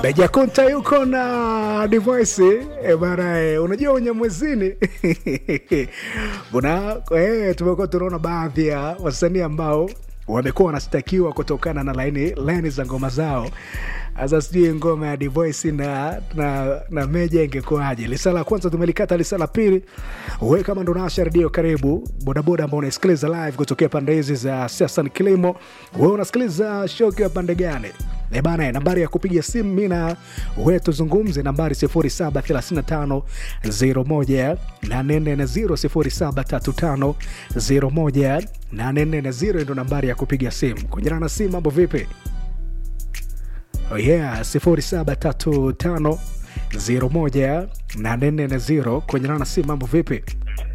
Beja Konta yuko na Divoice e bana e, unajua unyamwezini buna e, tumekuwa tunaona baadhi ya wasanii ambao wamekuwa wanastakiwa kutokana na laini laini za ngoma zao. Sasa sijui ngoma ya Divoice na, na, na Meja ingekuwaje? Lisa la kwanza tumelikata, lisa la pili we kama ndo nasha redio, karibu bodaboda ambao unasikiliza live kutokea pande hizi za siasa ni kilimo. We unasikiliza show ukiwa pande gani? E bana, nambari ya kupiga simu mi na we tuzungumze, nambari 0735 01 0735 01 840 ndo nambari ya kupiga simu. Kunyana na simu, mambo vipi? Oh yeah, 0735 01 840 kunyana na simu, mambo vipi?